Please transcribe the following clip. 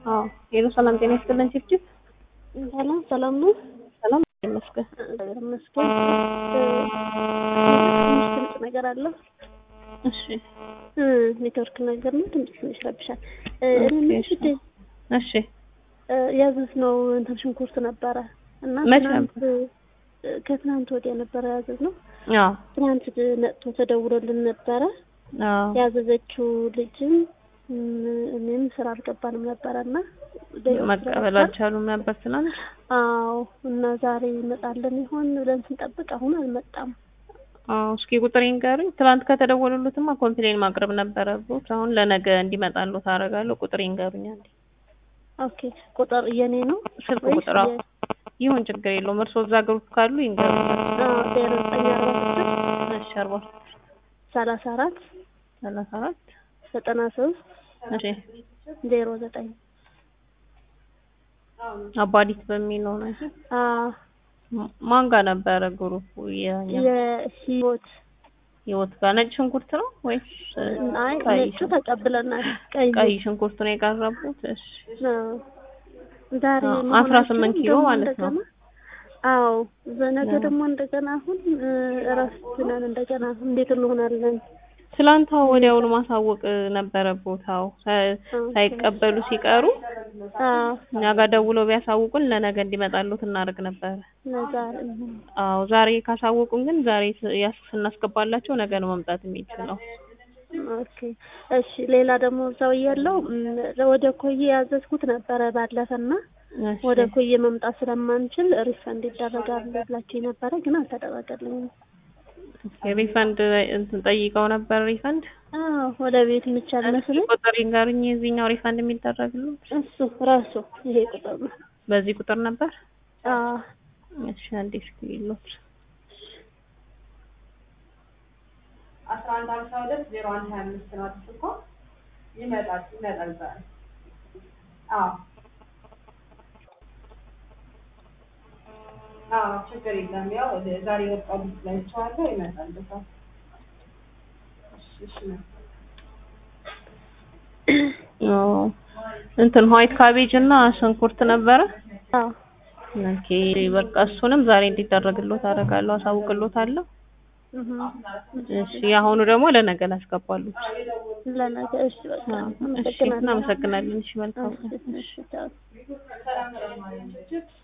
አዎ ሄሎ ሰላም ጤና ይስጥልን ጭብጭብ ሰላም ሰላም ነው። ሰላም ይመስገን እግዚአብሔር ይመስገን። ትንሽ ድምፅ ነገር አለው። እሺ ኔትወርክ ነገር ነው። ድምፅ ትንሽ ረብሻል። ኦኬ፣ እሺ ያዘዝነው እንትን ሽንኩርት ነበረ እና መቼ ትናንት ከትናንት ወዲያ ነበረ ያዘዝነው። አዎ ትናንት መጥቶ ተደውሎልን ነበረ። አዎ ያዘዘችው ልጅም እኔም ስራ አልገባንም ነበረ እና መቀበል አልቻሉም ነበር ትናንት። አዎ እና ዛሬ ይመጣልን ይሆን ብለን ስንጠብቅ አሁን አልመጣም። አዎ እስኪ ቁጥር ይንገሩኝ። ትናንት ከተደወሉልትማ ኮምፕሌን ማቅረብ ነበረብዎት። አሁን ለነገ እንዲመጣልዎት አደርጋለሁ። ቁጥር ይንገሩኝ አንዴ። ኦኬ ቁጥር የኔ ነው ስልክ ወይስ ቁጥር አዎ። የ- ይሁን ችግር የለውም። እርስዎ እዛ ግሩፕ ካሉ ይንገሩኝ። አዎ ዜሮ ዘጠኝ አርባ ስድስት እሺ አርባ ሰላሳ አራት ሰላሳ አራት ዘጠና ሶስት እሺ ዜሮ ዘጠኝ አባዲት በሚለው ነው። እሺ አዎ ማ- ማን ጋር ነበረ ግሩፑ? የኛ የህይወት ህይወት ጋር ነጭ ሽንኩርት ነው ወይስ አይ ቀይ ነጩ ተቀብለናል። ቀይ ቀይ ሽንኩርት ነው የቀረቡት? እሺ ነው ዛሬ አዎ፣ መሆናቸው አስራ ስምንት ኪሎ ደግሞ ማለት ነው። እንደገና አዎ በነገ አዎ። ደግሞ እንደገና አሁን እረፍት ነን። እንደገና እንዴት እንሆናለን? ትላንት አዎ ወዲያውኑ ማሳወቅ ነበረብዎት። አዎ ሳ- ሳይቀበሉ ሲቀሩ አዎ እኛ ጋር ደውለው ቢያሳውቁን ለነገ እንዲመጣልዎት እናደርግ ነበረ። ለዛሬ አዎ ዛሬ ካሳወቁን ግን ዛሬ ስ- ያስ- ስናስገባላቸው ነገ ነው መምጣት የሚችለው። ኦኬ እሺ። ሌላ ደግሞ እዛው እያለው ም፣ ወደ ኮዬ ያዘዝኩት ነበረ ባለፈና እሺ። ወደ ኮዬ መምጣት ስለማንችል ሪፈንድ ይደረጋል ብላችሁ ነበረ፣ ግን አልተደረገልኝም። ሪፈንድ እንትን ጠይቀው ነበር ሪፈንድ አዎ ወደ ቤት የሚቻል መስሎኝ ቁጥር ይንገሩኝ የዚህኛው ሪፈንድ የሚደረግልዎት እሱ ራሱ ይሄ ቁጥር ነው። በዚህ ቁጥር ነበር። አዎ እሺ አንዴ እስኪ ይሉት አስራ አንድ ሀምሳ ሁለት ዜሮ አንድ ሀያ አምስት ነው አዲስ እኮ ይመጣል ይመጣል ዛሬ አዎ አዎ ችግር የለም ያው ዛሬ የወጣው ልጅ ላይ ይችዋለሁ ይመጣል በሰዓት እሺ እሺ ነው አዎ እንትን ዋይት ካቤጅ እና ሽንኩርት ነበረ። አዎ ኦኬ በቃ እሱንም ዛሬ እንዲደረግልዎት አደርጋለሁ፣ አሳውቅልዎታለሁ። እህ እሺ የአሁኑ ደግሞ ለነገ ላስገባሉት። ለነገ እሺ በቃ አዎ እሺ አመሰግናለሁ። እናመሰግናለን። እሺ መልካም እሺ እሺ ቻው።